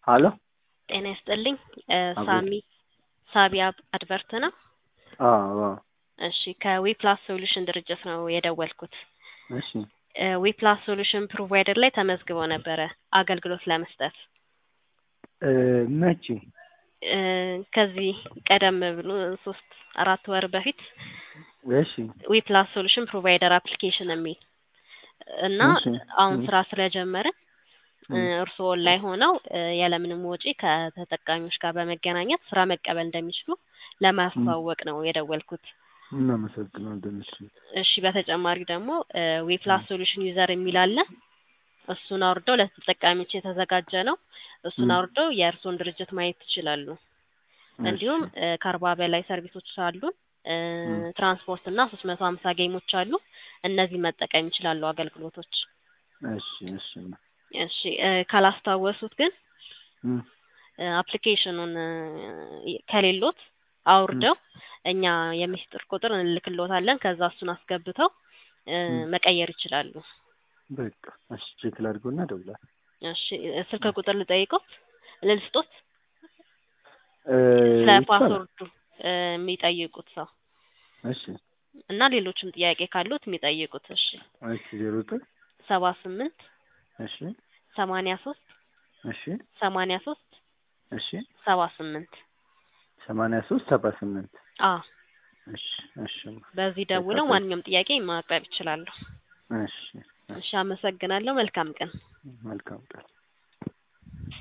ሀሎ ጤና ይስጥልኝ እ አቤት። ሳሚ ሳቢ አብ- አድቨርት ነው። አዎ አዎ እሺ ከዊፕላስ ሶሉሽን ድርጅት ነው የደወልኩት። እሺ እ ዊፕላስ ሶሉሽን ፕሮቫይደር ላይ ተመዝግበው ነበረ አገልግሎት ለመስጠት እ መቼ እ ከዚህ ቀደም ብሎ ሶስት አራት ወር በፊት እሺ ዊፕላስ ሶሉሽን ፕሮቫይደር አፕሊኬሽን የሚል እና እሺ አሁን እ ስራ ስለጀመርን እ እ እርስዎ ላይ ሆነው እ ያለምንም ወጪ ከተጠቃሚዎች ጋር በመገናኘት ስራ መቀበል እንደሚችሉ ለማስተዋወቅ ነው የደወልኩት። እናመሰግናለን። እሺ እሺ በተጨማሪ ደግሞ ዌፕላስ ሶሉሽን ዩዘር የሚል አለ። እሱን አውርደው ለተጠቃሚዎች የተዘጋጀ ነው። እሱን እ አውርደው የእርስዎን ድርጅት ማየት ይችላሉ። እሺ እንዲሁም እ ከአርባ በላይ ሰርቪሶች አሉን። እ እ ትራንስፖርት እና ሶስት መቶ ሀምሳ ጌሞች አሉ። እነዚህ መጠቀም ይችላሉ አገልግሎቶች። እሺ እሺ እሺ እ ካላስታወሱት ግን እ እ አፕሊኬሽኑን እ ከሌሎት እ አውርደው እኛ የሚስጥር ቁጥር እንልክልዎታለን። ከዛ እሱን አስገብተው እ እ መቀየር ይችላሉ። በቃ እሺ ቼክ ላድርገውና እደውላለሁ። እሺ እ ስልክ ቁጥር ልጠይቅዎት ልስጦት? እ ስለ ይቻላል። ፓስወርዱ እ የሚጠይቁት ሰው እሺ እና ሌሎችም ጥያቄ ካሉት የሚጠይቁት። እሺ እሺ ዜሮ ዘጠኝ ሰባ ስምንት እሺ ሰማንያ ሶስት እሺ ሰማንያ ሶስት እሺ ሰባ ስምንት ሰማንያ ሶስት ሰባ ስምንት አዎ እሺ እሺ በዚህ ደውለው በቃ ማንኛውም ጥያቄ ማቅረብ ይችላሉ። እሺ እሺ አመሰግናለሁ። መልካም ቀን። መልካም ቀን